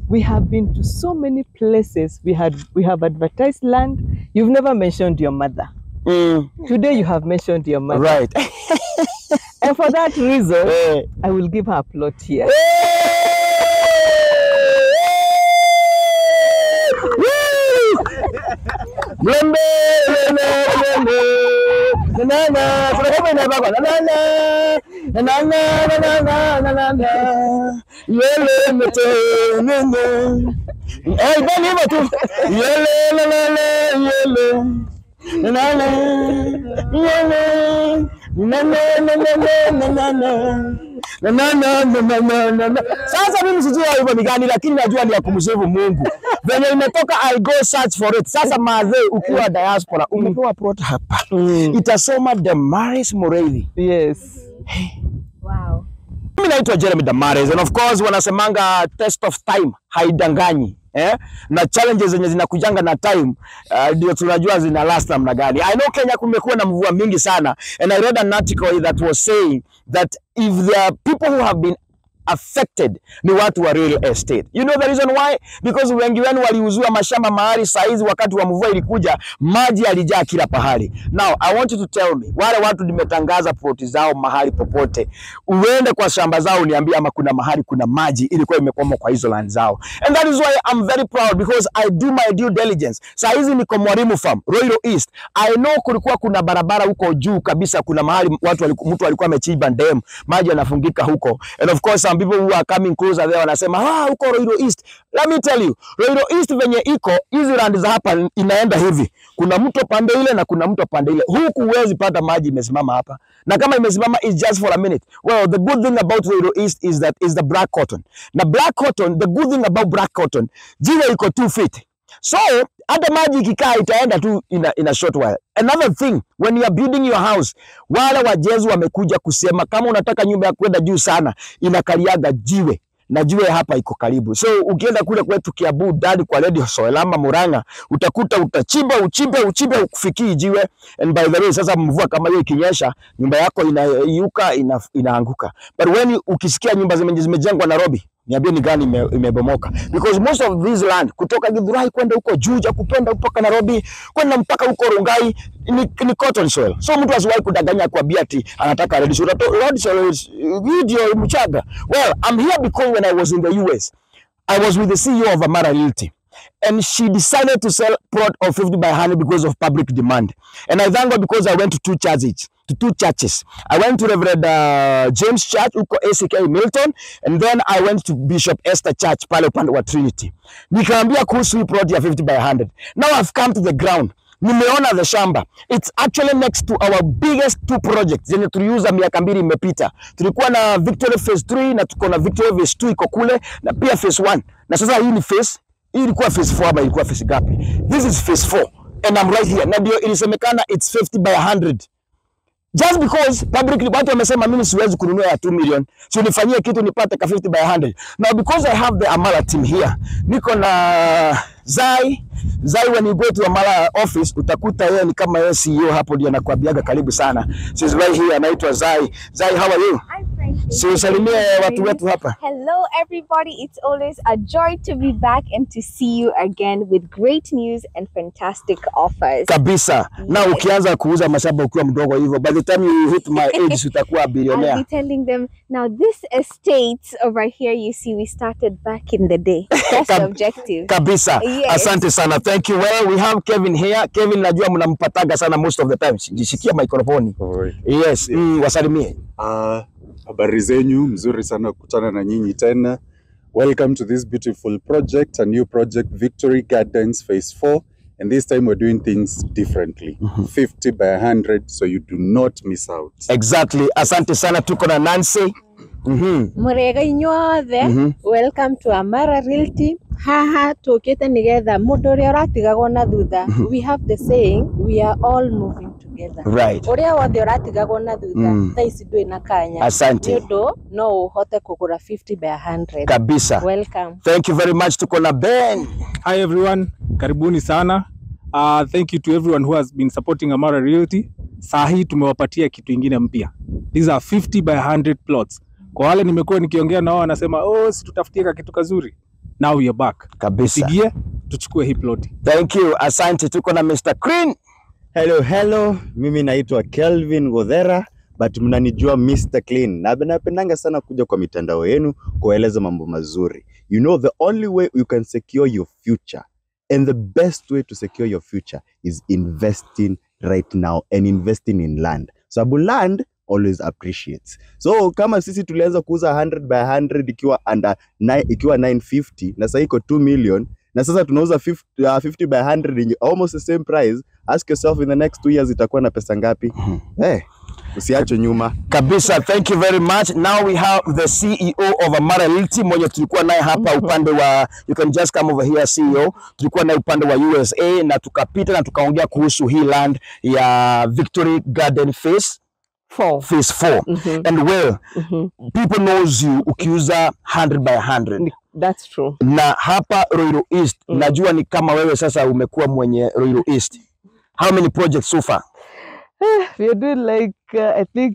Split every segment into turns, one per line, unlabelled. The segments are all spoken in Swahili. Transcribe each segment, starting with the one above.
We have been to so many places. We had we have advertised land. You've never mentioned your mother.
Mm,
Today you have mentioned your mother.
right.
And for that reason,
Eh.
I will give her a plot here.
Mlembe, mlembe, mlembe. Nanana, kuna kama inabakwa. Nanana, nanana, nanana, nanana. Yele mete, nene. Eh, ibani hivyo tu. Yele, nanana, yele. Nanana, yele. Nanana, nanana, nanana. Nanana, nanana, nanana. Sasa mimi sijui hivyo ni gani, lakini najua ni ya kumsifu Mungu. Venye imetoka I go search for it. Sasa madhe, ukiwa diaspora umepewa plot hapa,
Mm.
itasoma Damaris Mureithi.
Yes.
Wow.
Mimi naitwa Jeremy Damaris and of course wanasemanga test of time haidanganyi. Eh? Na challenges zenye zinakujanga na time uh, ndio tunajua zina last namna gani. I know Kenya kumekuwa na mvua mingi sana and I read an article that was saying that if there are people who have been affected ni watu wa real estate. You know the reason why? Because wengi wenu waliuziwa mashamba mahali saizi wakati wa mvua ilikuja, maji yalijaa kila pahali. Now I want you to tell me, wale watu nimetangaza ploti zao mahali popote, uende kwa shamba zao uniambie ama kuna mahali kuna maji ilikuwa imekwama kwa hizo land zao. And that is why I'm very proud because I do my due diligence. Saa hizi niko Mwalimu Farm, Roiro East. I know kulikuwa kuna barabara huko juu kabisa, kuna mahali watu waliku, mtu alikuwa amechimba dam, maji yanafungika huko. And of course some people who are coming closer there wanasema ah, huko Roiro East. Let me tell you, Roiro East venye iko hizi land za hapa inaenda hivi, kuna mto pande ile na kuna mto pande ile. Huku huwezi pata maji imesimama hapa, na kama imesimama is just for a minute. Well, the good thing about Roiro East is that is the black cotton. Na black cotton, the good thing about black cotton, jiwe iko 2 feet. So hata maji ikikaa itaenda tu in a, in a short while. Another thing, when you are building your house, wale wajenzi wamekuja kusema kama unataka nyumba ya kwenda juu sana inakaliaga jiwe na jiwe hapa iko karibu. So ukienda kule kwetu Kiambu ndani kwa Radio Soelama Murang'a, utakuta utachimba uchimbe uchimbe ukufikii jiwe. And by the way, sasa mvua kama hiyo ikinyesha, nyumba yako inaiuka ina, inaanguka. But when you- ukisikia nyumba zime- zimejengwa Nairobi, niambie ni gani ime- imebomoka because most of this land kutoka Githurai kwenda huko Juja kupenda mpaka Nairobi kwenda mpaka huko Rongai ni, ni cotton soil. So mtu asiwahi kudanganya kuambia ati anataka red soil. Red red soil is hii ndio mchanga. Well, I'm here because when I was in the US, I was with the CEO of Amara Realty. And she decided to sell plot of 50 by 100 because of public demand. And I thank God because I went to two churches. To two churches. I went to Reverend uh, James Church huko ACK Milton and then I went to Bishop Esther Church pale upande wa Trinity. Nikaambia kuhusu hii plot ya 50 by 100. Now I've come to the ground. Nimeona the shamba. It's actually next to our biggest two projects zenye tuliuza miaka mbili imepita. Tulikuwa na Victory Phase 3 na tuko na Victory Phase 2 iko kule na pia Phase 1. Na sasa hii ni phase hii ilikuwa phase 4 ama ilikuwa phase gapi? This is phase 4 and I'm right here. Na ndio ilisemekana it's 50 by 100 just because publicly watu wamesema mimi siwezi kununua ya 2 million, so nifanyie kitu nipate ka 50 by 100. Now because I have the Amara team here, niko na Zai. Zai, when you go to Amara office utakuta yeye ni kama yeye CEO hapo, ndio anakuambiaga karibu sana. She's right here, anaitwa Zai. Zai, how are you?
I'm fine. thank
Si
you.
usalimie watu wetu hapa.
Hello, everybody. It's always a joy to be back and to see you again with great news and fantastic offers.
Kabisa. Na
Yes.
ukianza kuuza mashamba ukiwa mdogo hivyo, by the time you hit my age utakuwa
I'll
billionaire.
be telling them now. This estate over here, you see, we started back in the day. That's the
Kab-
objective.
kabisa
Yes.
asante sana thank you well we have kevin here kevin najua mnampataga sana most of the time jishikia microphone
Oi.
yes mm, wasalimie
Ah, habari zenyu, mzuri sana kukutana na nyinyi tena. Welcome to this beautiful project, a new project, Victory Gardens Phase 4. And this time we're doing things differently. 50 by 100, so you do not miss out.
exactly asante sana tuko na nancy mm
murega inyuothe
Mhm.
welcome to amara realty haha tukite nigetha mundu uria uratigagwo na thutha we have the saying we are all moving together
right
uria wothe uratigagwo na thutha
Mm.
thaa ici ndui na kanya
Asante.
ni undu no uhote kugura 50 by 100
kabisa
welcome
thank you very much tuko na ben
Hi everyone, karibuni sana. Uh, thank you to everyone who has been supporting Amara Realty. Saa hii tumewapatia kitu ingine mpya. These are 50 by 100 plots. Kwa wale nimekuwa nikiongea nao wanasema, "Oh, si tutafutie ka kitu kazuri." now we are back
kabisa.
pigie tuchukue hii ploti
Thank you, asante. Tuko na Mr. Green.
Hello, hello. Mimi naitwa Kelvin Godhera but mnanijua Mr. Clean. Na napendanga sana kuja kwa mitandao yenu kueleza mambo mazuri. You know the only way you can secure your future and the best way to secure your future is investing right now and investing in land. Sababu land always appreciates. So kama sisi tulianza kuuza 100 by 100 ikiwa under nine, ikiwa 950 na sasa iko 2 million na sasa tunauza 50, uh, 50 by 100 in almost the same price ask yourself in the next two years itakuwa na pesa ngapi? Eh, usiachwe nyuma.
Kabisa, thank you very much. Now we have the CEO of Amara Realty mwenye tulikuwa naye hapa upande wa, you can just come over here CEO. Tulikuwa naye upande wa USA na tukapita na tukaongea kuhusu hii land ya Victory Garden Phase
Four.
phase 4
Mhm.
and well
Mhm.
people knows you ukiuza 100 by 100
Ni- That's true.
na hapa Ruiru East
Mm.
najua ni kama wewe sasa umekuwa mwenye Ruiru East how many projects so far
We are doing like uh, I think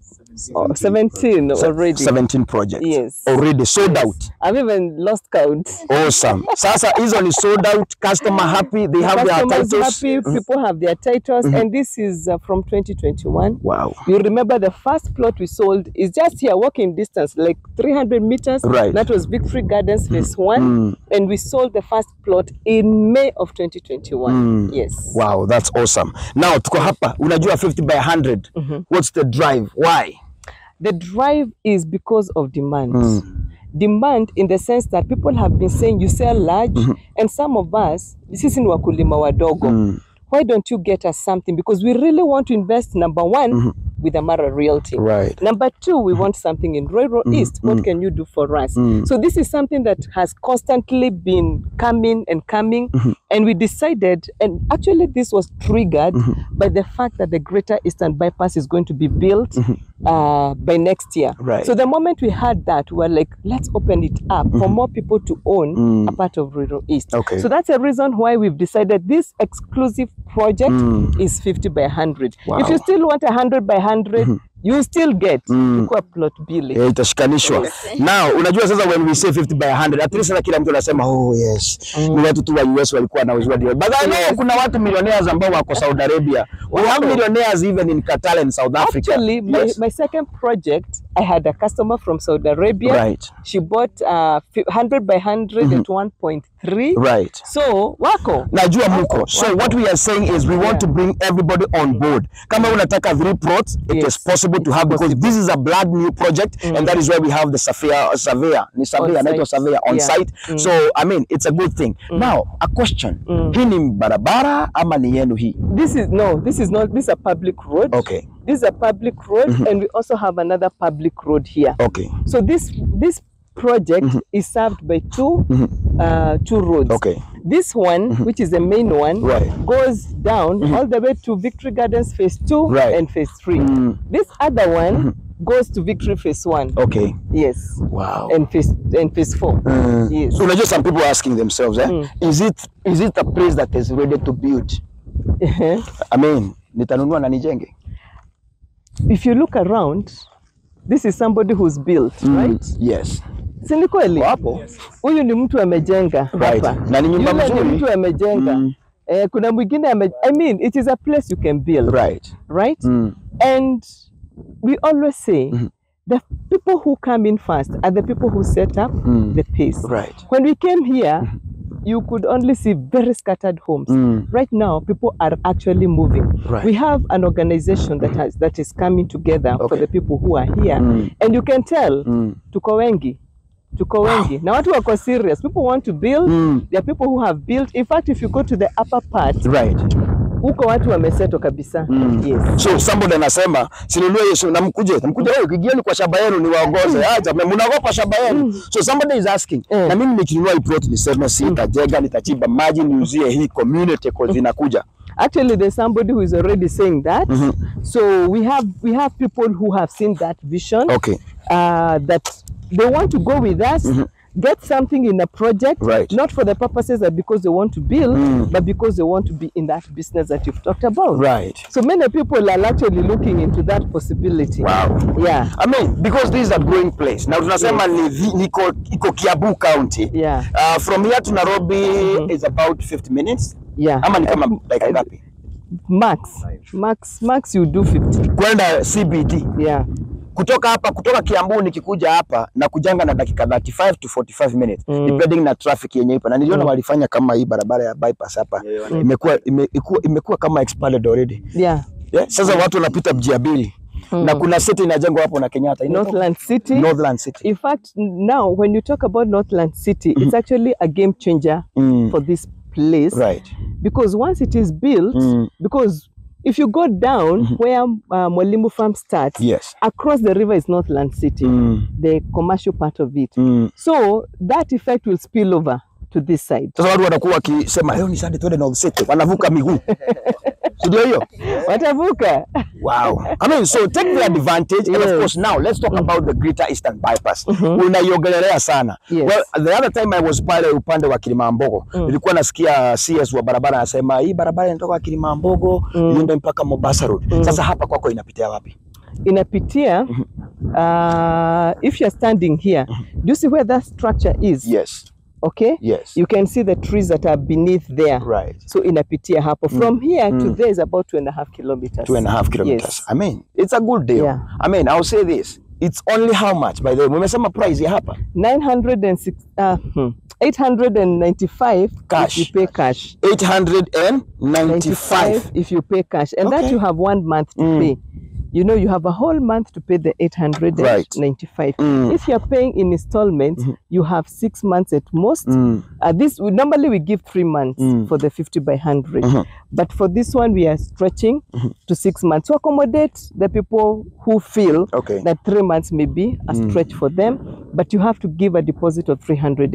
oh, 17 already.
17 projects
Yes.
already sold
Yes.
out
I've even lost count.
awesome sasa hizo ni sold out customer happy they have their
Customers
titles
happy, people have their titles, and this is uh, from 2021.
wow
You remember the first plot we sold is just here, walking distance, like 300 meters.
Right.
That was Victory Gardens Phase One,
Mm.
and we sold the first plot in May of 2021.
Mm.
Yes.
wow that's awesome now tuko hapa unajua 50 by 100 what's the drive why
The drive is because of demand.
Mm.
Demand in the sense that people have been saying you sell large, and some of us, sisi ni wakulima wadogo.
Mm.
Why don't you get us something? Because we really want to invest, number one, with Amara Realty.
right
Number two, we want something in Rural East. What can you do for us? So this is something that has constantly been coming and coming, and we decided. And actually, this was triggered by the fact that the Greater Eastern Bypass is going to be built uh, by next year.
Right.
So the moment we had that, we were like, let's open it up for more people to own
Mm.
a part of Rural East.
Okay.
So that's a reason why we've decided this exclusive project is 50 by 100.
Wow.
If you still want 100 by 100, you still get chukua plot mbili.
yeah, itashikanishwa now unajua sasa when we say 50 by 100 at least sasa kila mtu anasema oh yes ni watu tu wa US walikuwa wanauzwa deal but I know kuna watu millionaires ambao wako Saudi Arabia we have millionaires even in Qatar and South Africa
Actually, my,
yes.
my second project, I had a customer from Saudi Arabia.
right
She bought uh, fi- 100 by 100 at 1.3.
right
So, wako.
najua muko so what we are saying is we want to bring everybody on board kama unataka three plots it
Yes.
is possible to have because this is a brand new project and that is why we have the surveyor surveyor ni surveyor
On
anaitwa
site.
surveyor on
Yeah.
site so i mean it's a good thing now a question hii ni barabara ama ni yenu hii
This is, no, this is not, this is a public road.
okay
This is a public road, and we also have another public road here.
okay
So this this project is served by two uh, two roads.
okay
This one, which is the main one,
Right.
goes down all the way to Victory Gardens Phase Two
Right.
and Phase Three.
Mm.
This other one goes to Victory Phase One.
okay
Yes,
wow
and Phase and Phase Four.
Mm.
Yes.
so unajua some people are asking themselves eh? is it is it a place that is ready to build i mean nitanunua na nijenge
if you look around, this is somebody who's built, right?
yes
Si ni kweli?
Wapo.
Huyu ni mtu amejenga
Right.
hapa.
Na ni nyumba
Yule
mzuri.
ni mtu amejenga.
Mm.
Eh, kuna mwingine ame I mean it is a place you can build,
right
right?
mm.
And we always say the people who come in first are the people who set up
Mm.
the pace.
right
When we came here, you could only see very scattered homes.
Mm.
Right now, people are actually moving.
Right.
We have an organization that has that is coming together for
Okay.
the people who are here,
Mm.
and you can tell
Mm.
tuko wengi tuko wengi na watu wako serious people want to build
Mm.
there are people who have built in fact if you go to the upper part
right
huko watu wameseto kabisa
Mm.
yes
so somebody anasema sinunue Yesu namkuje namkuje wewe kigieni kwa shamba yenu niwaongoze acha mnaogopa shamba yenu so somebody is asking
Mm.
na mimi nikinunua hii plot niseme sitajenga nitachimba maji niuzie hii community cause inakuja
actually there's somebody who is already saying that so we have we have people who have seen that vision
okay
uh, that they want to go with us get something in a project,
Right.
not for the purposes that because they want to build,
Mm.
but because they want to be in that business that you've talked about.
Right.
So many people are actually looking into that possibility.
Wow.
Yeah.
I mean, because this is a growing place. Now tunasema ni vi- niko iko Kiambu County.
Yeah.
Uh, from here to Nairobi is about 50 minutes.
Yeah.
Ama ni kama
Uh,
dakika ngapi?
Max. Max. Max you do 50.
Kwenda CBD.
Yeah.
Kutoka hapa kutoka Kiambu nikikuja hapa na kujanga na dakika 35 to 45 minutes
Mm.
depending na traffic yenye ipo. Na niliona
Mm.
walifanya kama hii barabara ya bypass hapa. Imekuwa ime- imekuwa imekuwa kama expanded already.
Yeah.
Yeah? Sasa watu wanapita njia mbili. Na kuna city inajengwa hapo na Kenyatta. Inaitwa-
Northland City.
Northland City.
In fact, now when you talk about Northland City, it's actually a game changer
Mm.
for this place
Right.
because once it is built,
Mm.
because if you go down where uh, Mwalimu Farm starts,
Yes.
across the river is Northland City,
Mm.
the commercial part of it.
Mm.
So that effect will spill over to this side.
Sasa watu wanakuwa wakisema leo ni Sunday twende North City, wanavuka miguu. Si ndio hiyo?
Watavuka.
Wow. I mean, so take the advantage and of
Yes.
course now let's talk about the Greater Eastern Bypass. Unaiongelelea sana.
Yes.
Well, the other time I was pale upande wa Kilimambogo, nilikuwa nasikia CS wa barabara anasema hii barabara inatoka Kilimambogo iende mpaka Mombasa Road. Sasa hapa kwako inapitia wapi?
Inapitia, uh, if you're standing here, do you see where that structure is?
Yes.
Okay?
Yes.
You can see the trees that are beneath there.
Right.
So inapitia hapo. From here to there is about two and a half kilometers.
Two and a half kilometers.
Yes.
I mean, it's a good deal.
Yeah.
I mean, I'll say this. It's only how much by the way? Umesema price ya hapa?
906, uh, hmm, 895
Cash.
if you pay cash.
895.
if you pay cash. And that
Okay.
you have one month to
Mm.
pay. You know, you have a whole month to pay the 895.
Mm.
If you're paying in installments, you have six months at most.
Mm.
Uh, this we, normally we give three months
Mm.
for the 50 by 100
Mhm.
but for this one we are stretching to six months to accommodate the people who feel
Okay.
that three months may be a stretch for them but you have to give a deposit of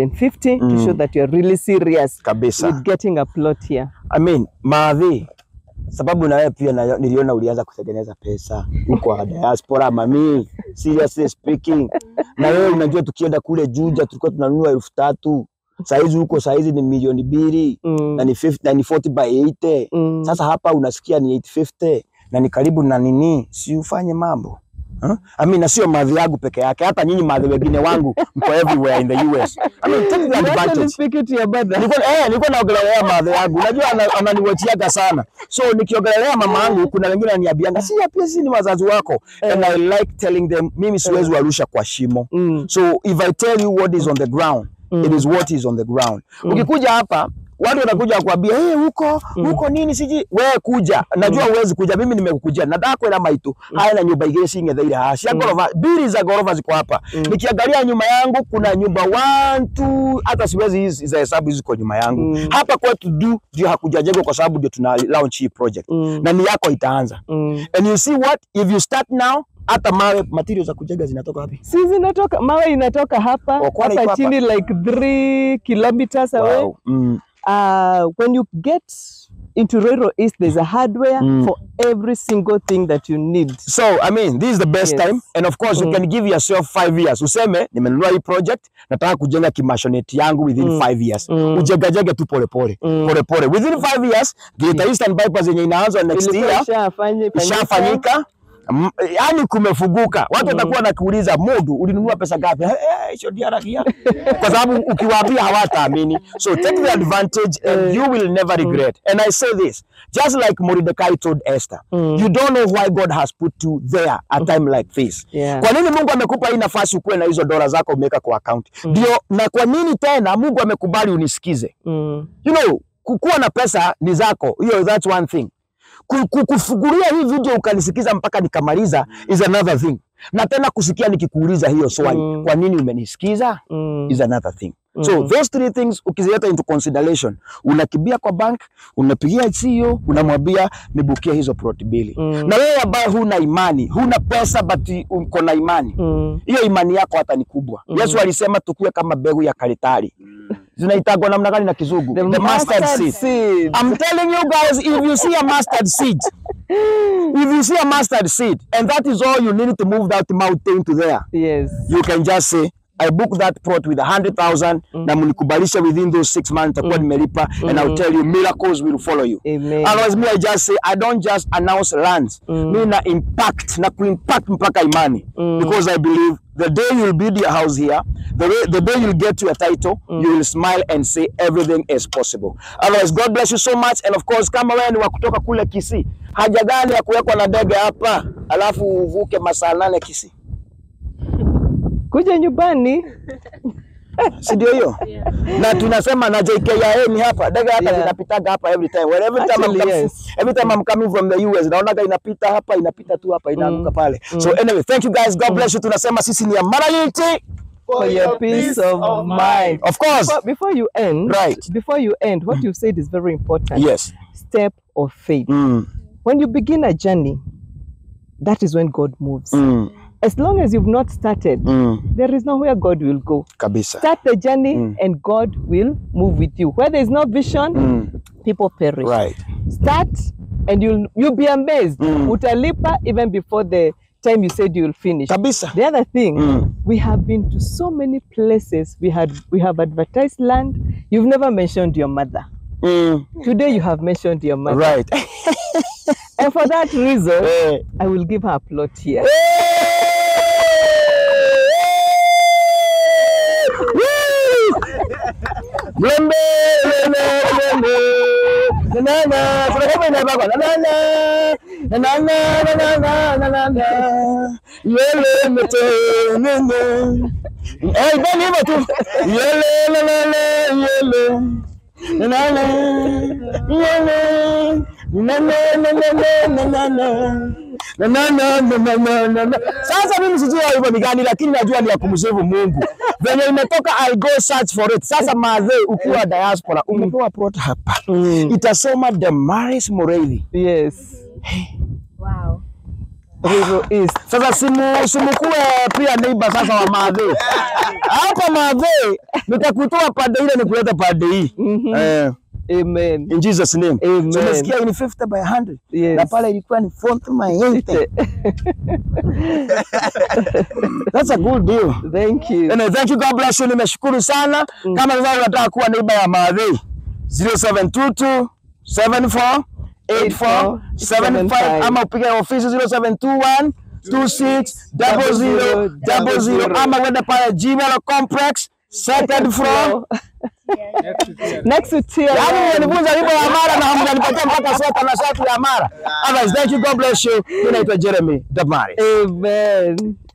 350 to show that you're really serious
Kabisa.
with getting a plot here
I mean, maadhi sababu na wewe pia na, niliona ulianza kutengeneza pesa huko wa diaspora mami, seriously speaking. Na wewe unajua tukienda kule Juja tulikuwa tunanunua elfu tatu saizi huko saizi ni milioni mbili
Mm.
na ni 50, na ni 40 by 80
Mm.
Sasa hapa unasikia ni 850 na ni karibu na nini, si ufanye mambo Huh? I mean, na sio madhi yangu peke yake, hata nyinyi madhi wengine wangu mko everywhere in the US. I mean, take the
You actually
advantage.
speak it to your brother
Nilikuwa eh, nilikuwa naongelelea madhe yangu. Unajua ana- ananiwachiaga sana. So nikiongelelea mama yangu kuna wengine wananiambianga, si pia sisi ni wazazi wako. And I like telling them mimi siwezi warusha kwa shimo.
Mm.
So if I tell you what is on the ground, it is what is on the ground. Ukikuja hapa watu wanakuja kukwambia hey, huko huko nini siji wewe kuja najua huwezi kuja mimi nimekukujia nataka kwenda maitu haya na nyumba igire cinge thaire haha cia gorofa mbili za gorofa ziko hapa nikiangalia nyuma yangu kuna nyumba one two hata siwezi hizi za hesabu ziko nyuma yangu
Mm.
hapa kwetu du ndio hakujajengwa kwa sababu ndio tuna launch hii project
Mm.
na ni yako itaanza
Mm.
and you see what if you start now hata mawe materials za kujenga zinatoka wapi
si zinatoka mawe inatoka hapa
Oh, Kwale iko
hapa
hapa?
chini like three kilometers away
wow. mm.
uh, when you get into Ruiru East, there's a hardware
Mm.
for every single thing that you need.
So I mean, this is the best
Yes.
time and of course you
Mm.
can give yourself five years. Useme nimenunua hii project, nataka kujenga kimashoneti yangu within
Mm.
five years.
Mm.
Ujegajege tu polepole
Mm.
polepole. Within five years, Greater Eastern Bypass yenye inaanza next
Ilikuwa
year
ishafanye- fanyika.
ishafanyika. Mm, yani kumefuguka. Watu
Mm.
watakuwa nakuuliza Modu, ulinunua pesa ngapi? Eh, eh, hicho ndio harakia. Kwa sababu ukiwaambia hawataamini. So take the advantage and you will never regret. And I say this, just like Mordecai told Esther,
Mm.
you don't know why God has put you there at time like this.
Yeah.
Kwa nini Mungu amekupa hii nafasi ukuwe na hizo dola zako umeweka kwa account? Ndio, na kwa nini tena Mungu amekubali unisikize?
Mm.
You know, kukuwa na pesa ni zako, hiyo that's one thing. Ku- ku- Kufungulia hii video ukanisikiza mpaka nikamaliza is another thing, na tena kusikia nikikuuliza hiyo swali,
Mm.
kwa nini umenisikiza
Mm.
is another thing. So
Mm.
those three things ukizileta into consideration, unakimbia kwa bank, unapigia CEO, unamwambia nibukie hizo plot mbili.
Mm.
Na wewe ambaye huna imani, huna pesa but uko na imani,
Mm.
hiyo imani yako hata ni kubwa.
Mm.
Yesu alisema tukue kama mbegu ya karitari. Zinaitagwa namna gani na kizungu?
The,
The mustard seed.
seed.
I'm telling you guys, if you see a mustard seed, if you see a mustard seed, and that is all you need to move that mountain to there,
Yes.
you can just say, I book that plot with a hundred thousand na mnikubalisha within those six months nitakuwa nimelipa and I'll tell you miracles will follow you.
Amen.
Otherwise me I just say I don't just announce lands. Mi na impact na kuimpact mpaka imani because I believe the day you'll build your house here, the, way, the day you'll get your title, you will smile and say everything is possible. Otherwise, God bless you so much. And of course, kama wewe ni wa kutoka kule Kisii, haja gani ya kuwekwa na ndege hapa alafu uvuke masaa nane Kisii?
Kuja nyumbani.
si ndio hiyo? Na tunasema na JKIA ni hapa, ndege hapa
Yeah.
zinapitaga hapa every time. Well, every time I'm
Actually,
coming,
yes.
every time I'm coming from the US, naonaga inapita hapa, inapita tu hapa, inaanguka pale. So anyway, thank you guys. God bless you. Tunasema sisi ni Amara Unity.
For your peace of mind.
Of course.
Before, before you end,
Right.
Before you end, what you said is very important.
Yes.
Step of faith.
Mm.
When you begin a journey, that is when God moves.
Mm.
As long as you've not started,
Mm.
there is nowhere God will go.
Kabisa.
Start the journey
Mm.
and God will move with you. Where there is no vision,
Mm.
people perish.
Right.
Start and you'll you'll be amazed.
Mm.
Utalipa even before the time you said you'll finish.
Kabisa.
The other thing,
Mm.
we have been to so many places. We had we have advertised land. You've never mentioned your mother.
Mm.
Today you have mentioned your mother.
Right.
And for that reason,
Eh.
I will give her a plot here.
Mlembe, mlembe, mlembe. Na, na, na. Kuna kama inaimba kwa, na, na, na. Na, na, na, na, na, na, na, na, na. Yele mete, nene. Eh, ibani hivyo tu. Yele, le, le, le, yele. Na, na, na. Yele. Na, na, na, na, na, na, na, na. Na, na, na, na, na, na, na, na. Sasa mimi sijui hivyo ni gani, lakini najua ni ya kumsifu Mungu. Venye imetoka I go search for it. Sasa madhe, ukiwa diaspora umepewa plot hapa, itasoma Damaris Mureithi.
Yes.
Wow.
Rural East.
Sasa simu simukue pia neighbor sasa wa madhe hapa madhe, nitakutoa pande ile nikuleta pande hii eh,
Amen.
in Jesus name.
Amen.
So umesikia ni 50 by 100
Yes.
na pale ilikuwa ni 40 by 80. That's a good deal.
Thank you.
Anyway, thank you, God bless you. Nimeshukuru sana. Kama sasa unataka kuwa neighbor ya Maadhi 0722 74 84 75 ama upige ofisi 0721 26 00 00 ama uende pale Gmail complex second floor.
Next to TLM.
Yaani mnifunza wimbo wa Amara na hamjanipatia mpaka sweta na shati ya Amara. Otherwise, thank you, God bless you. Mimi naitwa Jeremy Damari.
Amen.